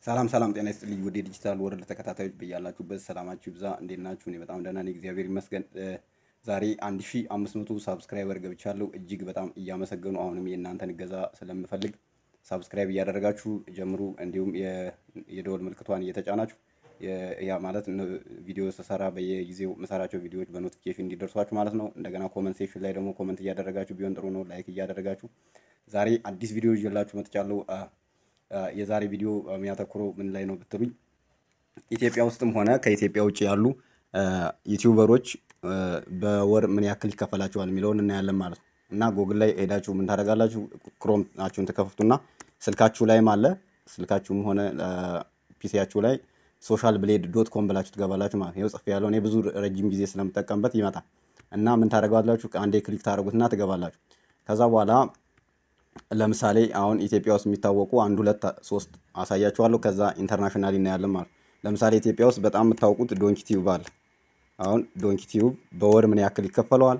ሰላም ሰላም፣ ጤና ይስጥልኝ ውድ የዲጂታል ወርልድ ተከታታዮች በያላችሁበት ሰላማችሁ ይብዛ። እንዴት ናችሁ? እኔ በጣም ደህና ነኝ፣ እግዚአብሔር ይመስገን። ዛሬ 1500 ሳብስክራይበር ገብቻለሁ። እጅግ በጣም እያመሰገኑ አሁንም የእናንተን እገዛ ስለምፈልግ ሳብስክራይብ እያደረጋችሁ ጀምሩ። እንዲሁም የደወል ምልክቷን እየተጫናችሁ ያ ማለት ቪዲዮ ስሰራ በየጊዜው የምሰራቸው ቪዲዮዎች በኖቲፊኬሽን እንዲደርሷችሁ ማለት ነው። እንደገና ኮመንት ሴክሽን ላይ ደግሞ ኮመንት እያደረጋችሁ ቢሆን ጥሩ ነው። ላይክ እያደረጋችሁ ዛሬ አዲስ ቪዲዮ ይዤላችሁ መጥቻለሁ። የዛሬ ቪዲዮ የሚያተኩረው ምን ላይ ነው ብትሉኝ ኢትዮጵያ ውስጥም ሆነ ከኢትዮጵያ ውጭ ያሉ ዩቲዩበሮች በወር ምን ያክል ይከፈላቸዋል የሚለውን እናያለን ማለት ነው። እና ጎግል ላይ ሄዳችሁ ምን ታደርጋላችሁ? ክሮም ናችሁን ትከፍቱና ስልካችሁ ላይም አለ ስልካችሁም ሆነ ፒሲያችሁ ላይ ሶሻል ብሌድ ዶት ኮም ብላችሁ ትገባላችሁ ማለት ነው። ጽፍ ያለው እኔ ብዙ ረጅም ጊዜ ስለምጠቀምበት ይመጣል እና ምን ታደርጋላችሁ? አንዴ ክሊክ ታደርጉትና ትገባላችሁ። ከዛ በኋላ ለምሳሌ አሁን ኢትዮጵያ ውስጥ የሚታወቁ አንድ ሁለት ሶስት አሳያችኋለሁ። ከዛ ኢንተርናሽናል እናያለን ማለት ለምሳሌ ኢትዮጵያ ውስጥ በጣም የምታውቁት ዶንኪ ቲዩብ አለ። አሁን ዶንኪ ቲዩብ በወር ምን ያክል ይከፈለዋል?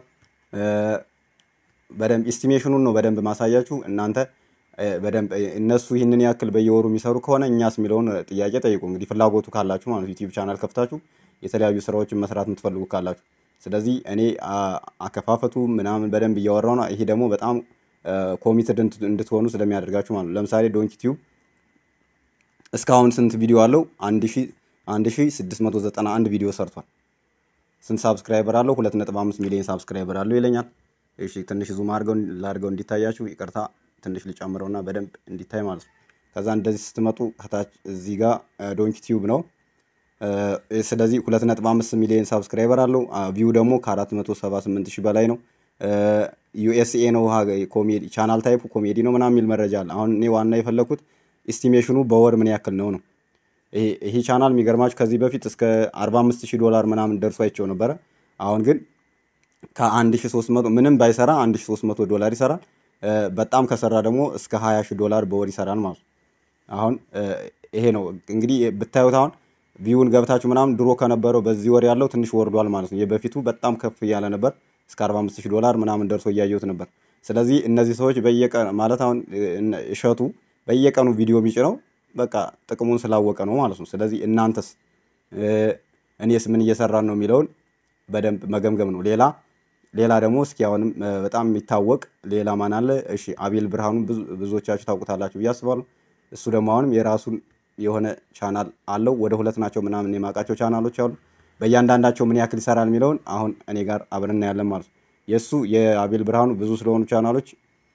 በደንብ ኢስቲሜሽኑን ነው በደንብ ማሳያችሁ። እናንተ በደንብ እነሱ ይህንን ያክል በየወሩ የሚሰሩ ከሆነ እኛስ የሚለውን ጥያቄ ጠይቁ። እንግዲህ ፍላጎቱ ካላችሁ ማለት ዩቲዩብ ቻናል ከፍታችሁ የተለያዩ ስራዎችን መስራት የምትፈልጉ ካላችሁ። ስለዚህ እኔ አከፋፈቱ ምናምን በደንብ እያወራው ነው። ይሄ ደግሞ በጣም ኮሚትድ እንድትሆኑ ስለሚያደርጋችሁ ማለት ነው። ለምሳሌ ዶንኪ ቲዩብ እስካሁን ስንት ቪዲዮ አለው? አንድ ሺ ስድስት መቶ ዘጠና አንድ ቪዲዮ ሰርቷል። ስንት ሳብስክራይበር አለው? ሁለት ነጥብ አምስት ሚሊዮን ሳብስክራይበር አለው ይለኛል። እሺ ትንሽ ዙም አድርገው ላድርገው እንዲታያችሁ፣ ይቅርታ ትንሽ ልጨምረውና በደንብ እንዲታይ ማለት ነው። ከዛ እንደዚህ ስትመጡ ከታች እዚህ ጋር ዶንኪ ቲዩብ ነው። ስለዚህ ሁለት ነጥብ አምስት ሚሊዮን ሳብስክራይበር አለው። ቪው ደግሞ ከአራት መቶ ሰባ ስምንት ሺህ በላይ ነው። ዩኤስኤ ነው ኮሜዲ ቻናል ታይፑ ኮሜዲ ነው ምናምን የሚል መረጃ አለ። አሁን እኔ ዋና የፈለኩት ኢስቲሜሽኑ በወር ምን ያክል ነው ነው። ይሄ ቻናል የሚገርማችሁ ከዚህ በፊት እስከ 45 ሺህ ዶላር ምናምን ደርሶ አይቼው ነበረ። አሁን ግን ከ1300 ምንም ባይሰራ 1300 ዶላር ይሰራል። በጣም ከሰራ ደግሞ እስከ 20 ሺህ ዶላር በወር ይሰራል ማለት ነው። አሁን ይሄ ነው እንግዲህ ብታዩት አሁን ቪውን ገብታችሁ ምናምን ድሮ ከነበረው በዚህ ወር ያለው ትንሽ ወርዷል ማለት ነው። የበፊቱ በጣም ከፍ እያለ ነበር እስከ 45 ሺህ ዶላር ምናምን ደርሶ እያየሁት ነበር። ስለዚህ እነዚህ ሰዎች በየቀን ማለት አሁን እሸቱ በየቀኑ ቪዲዮ የሚጭነው በቃ ጥቅሙን ስላወቀ ነው ማለት ነው። ስለዚህ እናንተስ እኔስ ምን እየሰራን ነው የሚለውን በደንብ መገምገም ነው። ሌላ ሌላ ደግሞ እስኪ አሁንም በጣም የሚታወቅ ሌላ ማን አለ? እሺ አቤል ብርሃኑ ብዙዎቻችሁ ታውቁታላችሁ ብዬ አስባለሁ። እሱ ደግሞ አሁንም የራሱን የሆነ ቻናል አለው። ወደ ሁለት ናቸው ምናምን የማውቃቸው ቻናሎች አሉ። በእያንዳንዳቸው ምን ያክል ይሰራል የሚለውን አሁን እኔ ጋር አብረን እናያለን ማለት ነው። የእሱ የአቤል ብርሃኑ ብዙ ስለሆኑ ቻናሎች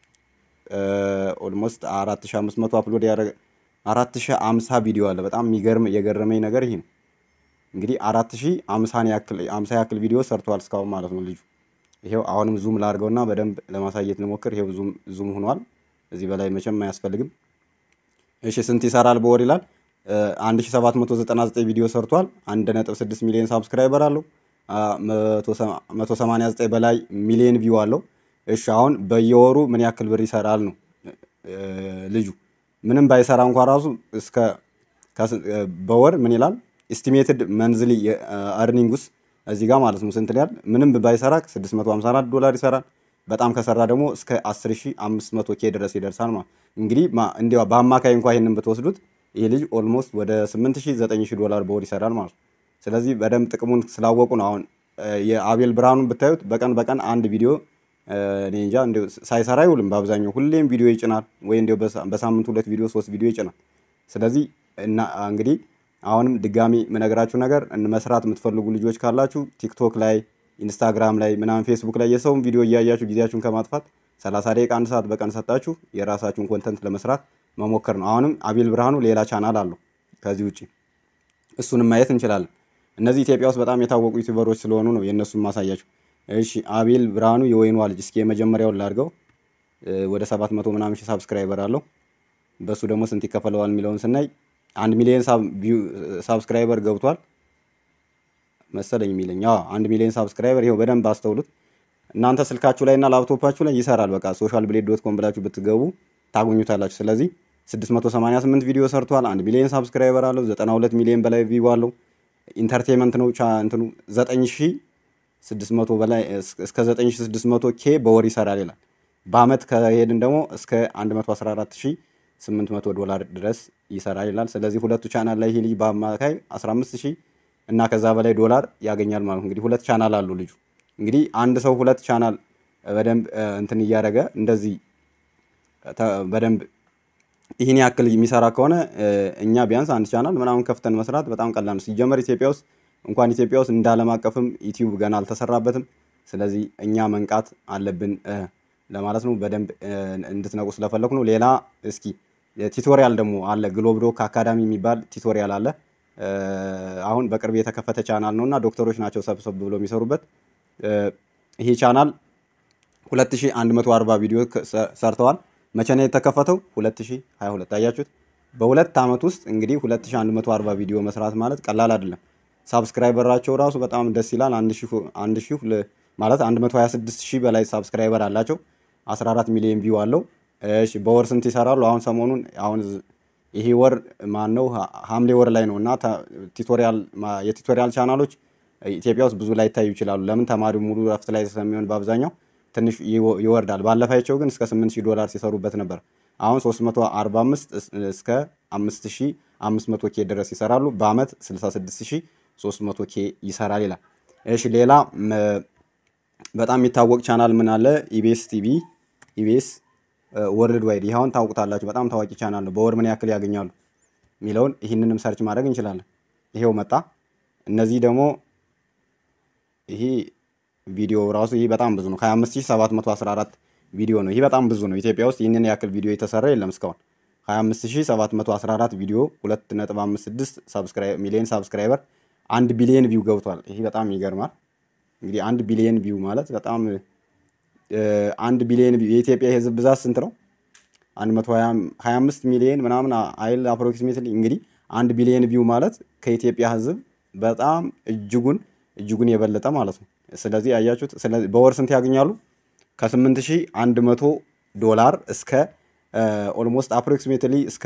ኦልሞስት አራት ሺ አምስት መቶ አፕሎድ ያደረገ አራት ሺ አምሳ ቪዲዮ አለ። በጣም የሚገርም የገረመኝ ነገር ይሄ ነው። እንግዲህ አራት ሺ አምሳን ያክል አምሳ ያክል ቪዲዮ ሰርተዋል እስካሁን ማለት ነው ልጁ። ይሄው አሁንም ዙም ላድርገውና በደንብ ለማሳየት ልሞክር። ይሄው ዙም ዙም ሆኗል። እዚህ በላይ መቼም አያስፈልግም። እሺ ስንት ይሰራል በወር ይላል 1799 ቪዲዮ ሰርቷል። 1.6 ሚሊዮን ሳብስክራይበር አለው። 189 በላይ ሚሊዮን ቪው አለው። እሺ አሁን በየወሩ ምን ያክል ብር ይሰራል ነው ልጁ። ምንም ባይሰራ እንኳ ራሱ እስከ በወር ምን ይላል ኤስቲሜትድ መንዝሊ አርኒንግስ እዚህ ጋር ማለት ነው ስንት ያህል ምንም ባይሰራ 654 ዶላር ይሰራል። በጣም ከሰራ ደግሞ እስከ 10500 ኬ ድረስ ይደርሳል ማለት እንግዲህ እንዲያው በአማካይ እንኳ ይሄንን ብትወስዱት ይሄ ልጅ ኦልሞስት ወደ 8000 9000 ዶላር በወር ይሰራል ማለት ነው። ስለዚህ በደንብ ጥቅሙን ስላወቁ ነው። አሁን የአቤል ብርሃኑን ብታዩት በቀን በቀን አንድ ቪዲዮ እኔ እንጃ እንዲያው ሳይሰራ አይውልም። በአብዛኛው ሁሌም ቪዲዮ ይጭናል፣ ወይ እንዲያው በሳምንት ሁለት ቪዲዮ ሶስት ቪዲዮ ይጭናል። ስለዚህ እና እንግዲህ አሁንም ድጋሚ የምነግራችሁ ነገር መስራት የምትፈልጉ ልጆች ካላችሁ ቲክቶክ ላይ ኢንስታግራም ላይ ምናምን ፌስቡክ ላይ የሰውን ቪዲዮ እያያችሁ ጊዜያችሁን ከማጥፋት 30 ደቂቃ አንድ ሰዓት በቀን ሰጣችሁ የራሳችሁን ኮንተንት ለመስራት መሞከር ነው። አሁንም አቤል ብርሃኑ ሌላ ቻናል አለው ከዚህ ውጭ እሱንም ማየት እንችላለን። እነዚህ ኢትዮጵያ ውስጥ በጣም የታወቁ ዩቲዩበሮች ስለሆኑ ነው የእነሱን ማሳያችሁ። እሺ አቤል ብርሃኑ የወይኗ ልጅ እስኪ የመጀመሪያውን ላድርገው። ወደ 700 ምናምን ሺህ ሳብስክራይበር አለው። በእሱ ደግሞ ስንት ይከፈለዋል የሚለውን ስናይ አንድ ሚሊዮን ሳብስክራይበር ገብቷል መሰለኝ የሚለኝ አንድ ሚሊዮን ሳብስክራይበር ይኸው በደንብ አስተውሉት። እናንተ ስልካችሁ ላይ እና ላፕቶፓችሁ ላይ ይሰራል። በቃ ሶሻል ብሌድ ዶት ኮም ብላችሁ ብትገቡ ታገኙታላችሁ። ስለዚህ 688 ቪዲዮ ሰርቷል። 1 ሚሊዮን ሳብስክራይበር አለው። 92 ሚሊዮን በላይ ቪው አለው። ኢንተርቴንመንት ነው ቻ እንትኑ 9600 በላይ እስከ 9600 ኬ በወር ይሰራል ይላል። በአመት ከሄድን ደግሞ እስከ 114 ሺህ 800 ዶላር ድረስ ይሰራል ይላል። ስለዚህ ሁለቱ ቻናል ላይ ይሄ ልጅ በአማካይ 15 ሺህ እና ከዛ በላይ ዶላር ያገኛል ማለት ነው። እንግዲህ ሁለት ቻናል አሉ ልጁ። እንግዲህ አንድ ሰው ሁለት ቻናል በደንብ እንትን እያደረገ እንደዚህ በደንብ ይህን ያክል የሚሰራ ከሆነ እኛ ቢያንስ አንድ ቻናል ምናምን ከፍተን መስራት በጣም ቀላል ነው። ሲጀመር ኢትዮጵያ ውስጥ እንኳን ኢትዮጵያ ውስጥ እንደ ዓለም አቀፍም ዩቲዩብ ገና አልተሰራበትም። ስለዚህ እኛ መንቃት አለብን ለማለት ነው። በደንብ እንድትነቁ ስለፈለኩ ነው። ሌላ እስኪ ቲቶሪያል ደግሞ አለ። ግሎብ ዶክ አካዳሚ የሚባል ቲቶሪያል አለ። አሁን በቅርብ የተከፈተ ቻናል ነው እና ዶክተሮች ናቸው ሰብሰብ ብሎ የሚሰሩበት። ይሄ ቻናል 2140 ቪዲዮ ሰርተዋል። መቼ ነው የተከፈተው? 2022 አያችሁት። በሁለት ዓመት ውስጥ እንግዲህ 2140 ቪዲዮ መስራት ማለት ቀላል አይደለም። ሳብስክራይበራቸው ራሱ በጣም ደስ ይላል። አንድ ሺህ ማለት 126 ሺህ በላይ ሳብስክራይበር አላቸው። 14 ሚሊዮን ቪው አለው። እሺ በወር ስንት ይሰራሉ? አሁን ሰሞኑን አሁን ይሄ ወር ማን ነው? ሐምሌ ወር ላይ ነው እና ቱቶሪያል የቱቶሪያል ቻናሎች ኢትዮጵያ ውስጥ ብዙ ላይ ይታዩ ይችላሉ። ለምን ተማሪው ሙሉ ረፍት ላይ ስለሚሆን በአብዛኛው ትንሽ ይወርዳል። ባለፋቸው ግን እስከ 8000 ዶላር ሲሰሩበት ነበር። አሁን 345 እስከ 5500 ኬ ድረስ ይሰራሉ። በአመት 66300 ኬ ይሰራል ይላል። እሺ ሌላ በጣም የሚታወቅ ቻናል ምን አለ? ኢቢኤስ ቲቪ ኢቢኤስ ወርልድ ዋይድ። ይህ አሁን ታውቁታላችሁ። በጣም ታዋቂ ቻናል ነው። በወር ምን ያክል ያገኛሉ የሚለውን ይህንንም ሰርች ማድረግ እንችላለን። ይሄው መጣ። እነዚህ ደግሞ ይሄ ቪዲዮ ራሱ ይህ በጣም ብዙ ነው። 25714 ቪዲዮ ነው። ይህ በጣም ብዙ ነው። ኢትዮጵያ ውስጥ ይህንን ያክል ቪዲዮ የተሰራ የለም እስካሁን። 25714 ቪዲዮ 2.56 ሚሊዮን ሳብስክራይበር፣ አንድ ቢሊየን ቪው ገብቷል። ይህ በጣም ይገርማል። እንግዲህ አንድ ቢሊየን ቪው ማለት በጣም አንድ ቢሊየን የኢትዮጵያ የህዝብ ብዛት ስንት ነው? 125 ሚሊዮን ምናምን አይል አፕሮክሲሜትሊ። እንግዲህ አንድ ቢሊየን ቪው ማለት ከኢትዮጵያ ህዝብ በጣም እጅጉን እጅጉን የበለጠ ማለት ነው። ስለዚህ ያያችሁት። ስለዚህ በወር ስንት ያገኛሉ? ከ8100 ዶላር እስከ ኦልሞስት አፕሮክሲሜትሊ እስከ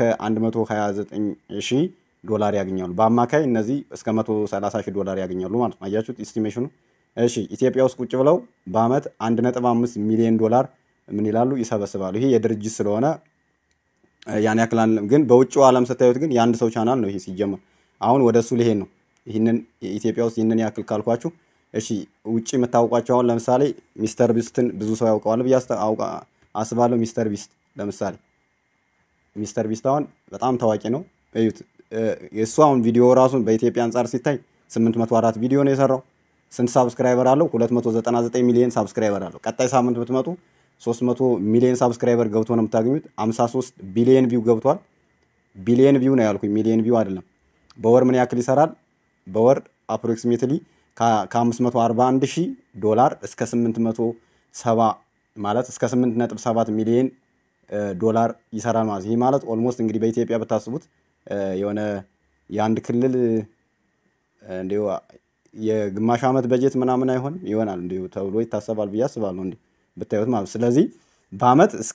129000 ዶላር ያገኛሉ። በአማካይ እነዚህ እስከ 130000 ዶላር ያገኛሉ ማለት ነው። አያችሁት ኢስቲሜሽኑ። እሺ ኢትዮጵያ ውስጥ ቁጭ ብለው በአመት 1.5 ሚሊዮን ዶላር ምን ይላሉ ይሰበስባሉ። ይሄ የድርጅት ስለሆነ ያን ያክል ግን በውጭው ዓለም ስታዩት ግን የአንድ ሰው ቻናል ነው ይሄ ሲጀመር። አሁን ወደ እሱ ሊሄድ ነው። ይህንን ኢትዮጵያ ውስጥ ይህንን ያክል ካልኳችሁ እሺ ውጭ የምታውቋቸው አሁን ለምሳሌ ሚስተር ቢስትን ብዙ ሰው ያውቀዋል ብዬ አስባለሁ። ሚስተር ቢስት ለምሳሌ ሚስተር ቢስት አሁን በጣም ታዋቂ ነው። እዩት። የእሱ አሁን ቪዲዮ ራሱን በኢትዮጵያ አንጻር ሲታይ 804 ቪዲዮ ነው የሰራው። ስንት ሳብስክራይበር አለው? 299 ሚሊዮን ሳብስክራይበር አለው። ቀጣይ ሳምንት ብትመጡ 300 ሚሊዮን ሳብስክራይበር ገብቶ ነው የምታገኙት። 53 ቢሊየን ቪው ገብቷል። ቢሊየን ቪው ነው ያልኩኝ፣ ሚሊየን ቪው አይደለም። በወር ምን ያክል ይሰራል? በወር አፕሮክሲሜትሊ ከ541 ሺህ ዶላር እስከ 870 ማለት እስከ 8.7 ሚሊዮን ዶላር ይሰራል ማለት ይህ ማለት ኦልሞስት እንግዲህ በኢትዮጵያ ብታስቡት የሆነ የአንድ ክልል እንዲሁ የግማሽ ዓመት በጀት ምናምን አይሆንም ይሆናል እንዲሁ ተብሎ ይታሰባል ብዬ አስባለሁ እንዲሁ ብታዩት ማለት ስለዚህ በአመት እስከ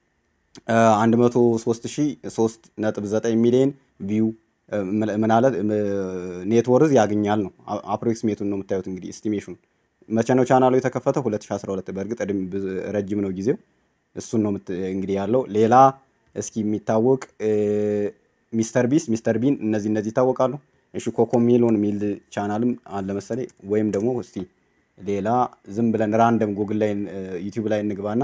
1033.9 ሚሊዮን ቪው ምናለ ኔትወርዝ ያገኛል ነው አፕሮክሲሜቱን ነው የምታዩት። እንግዲህ ኤስቲሜሽኑ መቼ ነው ቻናሉ የተከፈተው? 2012 በእርግጥ ረጅም ነው ጊዜው። እሱን ነው እንግዲህ ያለው። ሌላ እስኪ የሚታወቅ ሚስተር ቢስ ሚስተር ቢን እነዚህ እነዚህ ይታወቃሉ። እሺ ኮኮ ሚሎን የሚል ቻናልም አለ መሰለኝ። ወይም ደግሞ እስቲ ሌላ ዝም ብለን ራንደም ጉግል ላይ ዩቲዩብ ላይ እንግባና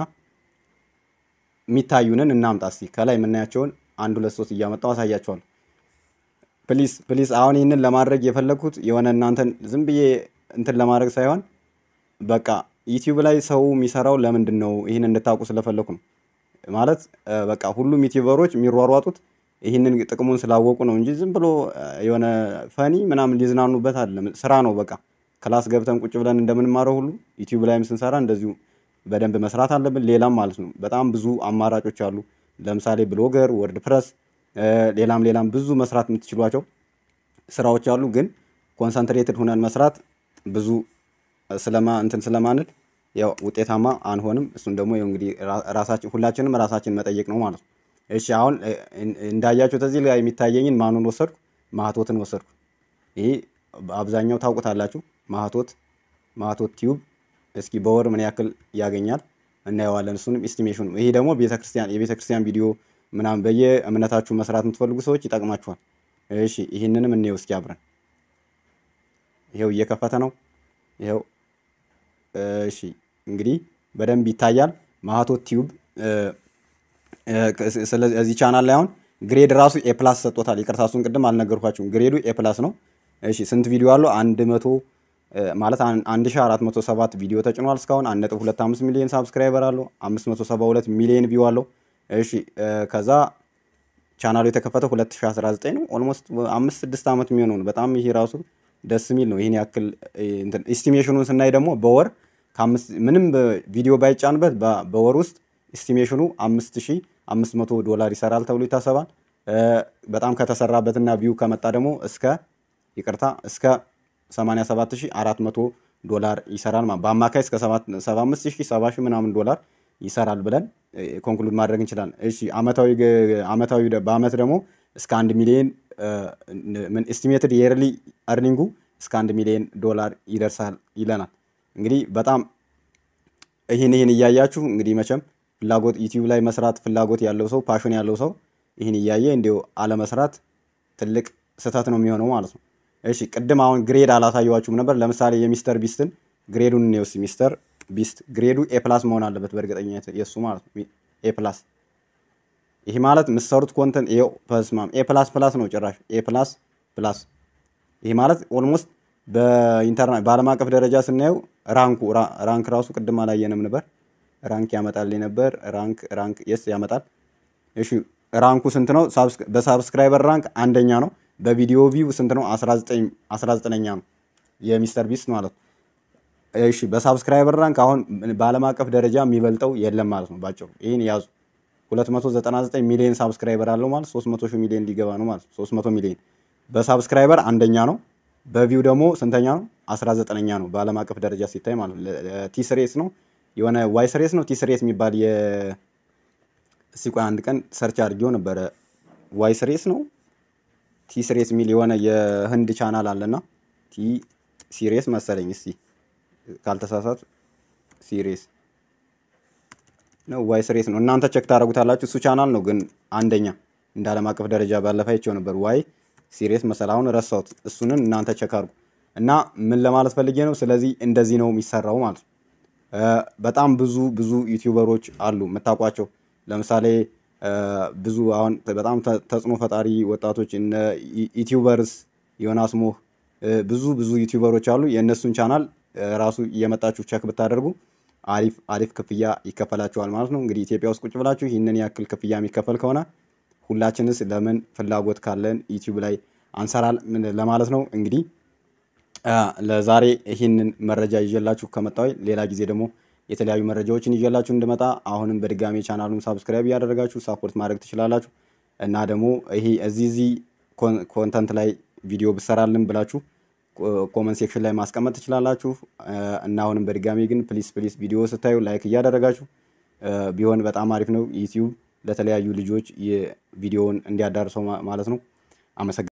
የሚታዩንን እናምጣ። እስቲ ከላይ የምናያቸውን አንድ ሁለት ሶስት እያመጣው አሳያቸዋለሁ። ፕሊስ ፕሊስ። አሁን ይህንን ለማድረግ የፈለግኩት የሆነ እናንተን ዝም ብዬ እንትን ለማድረግ ሳይሆን በቃ ዩቲዩብ ላይ ሰው የሚሰራው ለምንድን ነው ይህን እንድታውቁ ስለፈለኩ ነው። ማለት በቃ ሁሉም ዩቲዩበሮች የሚሯሯጡት ይህንን ጥቅሙን ስላወቁ ነው እንጂ ዝም ብሎ የሆነ ፈኒ ምናምን ሊዝናኑበት አይደለም። ስራ ነው በቃ ክላስ ገብተን ቁጭ ብለን እንደምንማረው ሁሉ ዩቲዩብ ላይም ስንሰራ እንደዚሁ በደንብ መስራት አለብን። ሌላም ማለት ነው በጣም ብዙ አማራጮች አሉ። ለምሳሌ ብሎገር፣ ወርድ ፕረስ፣ ሌላም ሌላም ብዙ መስራት የምትችሏቸው ስራዎች አሉ። ግን ኮንሰንትሬትድ ሁነን መስራት ብዙ ስለማ እንትን ስለማንል ያው ውጤታማ አንሆንም። እሱን ደግሞ እንግዲህ ራሳችን ሁላችንም ራሳችን መጠየቅ ነው ማለት ነው። እሺ አሁን እንዳያችሁ ተዚህ ላይ የሚታየኝን ማኑን ወሰድኩ? ማህቶትን ወሰድኩ። ይሄ አብዛኛው ታውቁታላችሁ። ማህቶት ማህቶት ቲዩብ እስኪ በወር ምን ያክል ያገኛል እናየዋለን። እሱንም ኤስቲሜሽኑ ይሄ ደግሞ ቤተክርስቲያን የቤተክርስቲያን ቪዲዮ ምናምን በየእምነታችሁ መስራት የምትፈልጉ ሰዎች ይጠቅማችኋል። እሺ ይህንንም እንየው እስኪ አብረን። ይኸው እየከፈተ ነው። ይኸው እሺ እንግዲህ በደንብ ይታያል። ማህቶት ቲዩብ ስለዚህ እዚህ ቻናል ላይ አሁን ግሬድ ራሱ ኤ ፕላስ ሰጥቶታል። ይቅርታ እሱን ቅድም አልነገርኳችሁም። ግሬዱ ኤ ፕላስ ነው። እሺ ስንት ቪዲዮ አለው? አንድ መቶ ማለት አንድ ሺ አራት መቶ ሰባት ቪዲዮ ተጭኗል እስካሁን። አንድ ነጥብ ሁለት አምስት ሚሊዮን ሳብስክራይበር አለው። አምስት መቶ ሰባ ሁለት ሚሊዮን ቪው አለው። እሺ ከዛ ቻናሉ የተከፈተው 2019 ነው። ኦልሞስት አምስት ስድስት ዓመት የሚሆነው ነው። በጣም ይሄ ራሱ ደስ የሚል ነው። ይህን ያክል ኢስቲሜሽኑን ስናይ ደግሞ በወር ምንም ቪዲዮ ባይጫንበት በወር ውስጥ ኢስቲሜሽኑ አምስት ሺህ አምስት መቶ ዶላር ይሰራል ተብሎ ይታሰባል። በጣም ከተሰራበትና ቪው ከመጣ ደግሞ እስከ ይቅርታ እስከ 87400 ዶላር ይሰራል። በአማካይ እስከ 75000 70 ምናምን ዶላር ይሰራል ብለን ኮንክሉድ ማድረግ እንችላለን። እሺ አመታዊ አመታዊ በአመት ደግሞ እስከ አንድ ሚሊዮን ምን ኤስቲሜትድ የርሊ አርኒንጉ እስከ አንድ ሚሊዮን ዶላር ይደርሳል ይለናል። እንግዲህ በጣም ይህን ይህን እያያችሁ እንግዲህ መቼም ፍላጎት ዩቲዩብ ላይ መስራት ፍላጎት ያለው ሰው ፓሽን ያለው ሰው ይህን እያየ እንዲሁ አለመስራት ትልቅ ስህተት ነው የሚሆነው ማለት ነው። እሺ ቅድም አሁን ግሬድ አላሳየዋችሁም ነበር። ለምሳሌ የሚስተር ቢስትን ግሬዱን እንየው እስኪ። ሚስተር ቢስት ግሬዱ ኤ ፕላስ መሆን አለበት በእርግጠኝነት የእሱ ማለት ነው። ኤ ፕላስ ይህ ማለት የምትሰሩት ኮንተንት ይኸው በስማም ኤ ፕላስ ፕላስ ነው ጭራሽ ኤ ፕላስ ፕላስ። ይህ ማለት ኦልሞስት በኢንተርና በዓለም አቀፍ ደረጃ ስናየው ራንኩ ራንክ ራሱ ቅድም አላየንም ነበር። ራንክ ያመጣል ነበር። ራንክ ራንክ የስ ያመጣል። እሺ ራንኩ ስንት ነው? በሳብስክራይበር ራንክ አንደኛ ነው። በቪዲዮ ቪው ስንት ነው? 19ኛ ነው የሚስተር ቢስት ማለት ነው። እሺ በሳብስክራይበር ራንክ አሁን በዓለም አቀፍ ደረጃ የሚበልጠው የለም ማለት ነው። ባጭሩ ይህን ያዙ። 299 ሚሊዮን ሳብስክራይበር አለው ማለት 300 ሺህ ሚሊዮን ሊገባ ነው ማለት 300 ሚሊዮን በሳብስክራይበር አንደኛ ነው። በቪው ደግሞ ስንተኛ ነው? 19ኛ ነው በዓለም አቀፍ ደረጃ ሲታይ ማለት ነው። ቲስሬስ ነው የሆነ ዋይስሬስ ነው ቲስሬስ የሚባል የ እስኪ ቆይ አንድ ቀን ሰርች አድርጌው ነበረ። ዋይስሬስ ነው ቲስሬስ የሚል የሆነ የህንድ ቻናል አለና ቲ ሲሬስ መሰለኝ። እስቲ ካልተሳሳቱ ሲሬስ ነው ዋይስሬስ ነው። እናንተ ቸክ ታደርጉታላችሁ። እሱ ቻናል ነው ግን አንደኛ እንደ ዓለም አቀፍ ደረጃ ባለፈ አይቼው ነበር። ዋይ ሲሪየስ መሰል አሁን ረሳሁት። እሱንን እናንተ ቸክ አድርጉ እና ምን ለማለት ፈልጌ ነው። ስለዚህ እንደዚህ ነው የሚሰራው ማለት ነው። በጣም ብዙ ብዙ ዩቲዩበሮች አሉ የምታውቋቸው። ለምሳሌ ብዙ አሁን በጣም ተጽዕኖ ፈጣሪ ወጣቶች እነ ዩቲዩበርስ ዮናስ ሞህ ብዙ ብዙ ዩቲዩበሮች አሉ። የእነሱን ቻናል ራሱ እየመጣችሁ ቸክ ብታደርጉ አሪፍ አሪፍ ክፍያ ይከፈላችኋል ማለት ነው። እንግዲህ ኢትዮጵያ ውስጥ ቁጭ ብላችሁ ይህንን ያክል ክፍያ የሚከፈል ከሆነ ሁላችንስ ለምን ፍላጎት ካለን ዩቲዩብ ላይ አንሰራል ለማለት ነው። እንግዲህ ለዛሬ ይህንን መረጃ ይዤላችሁ ከመጣሁ ሌላ ጊዜ ደግሞ የተለያዩ መረጃዎችን ይዤላችሁ እንድመጣ አሁንም በድጋሚ ቻናሉን ሳብስክራይብ እያደረጋችሁ ሳፖርት ማድረግ ትችላላችሁ እና ደግሞ ይሄ እዚህ እዚህ ኮንተንት ላይ ቪዲዮ ብሰራልን ብላችሁ ኮመንት ሴክሽን ላይ ማስቀመጥ ትችላላችሁ እና አሁንም በድጋሚ ግን ፕሊስ ፕሊስ ቪዲዮ ስታዩ ላይክ እያደረጋችሁ ቢሆን በጣም አሪፍ ነው። ዩቲዩብ ለተለያዩ ልጆች የቪዲዮውን እንዲያዳርሰው ማለት ነው። አመሰግናለሁ።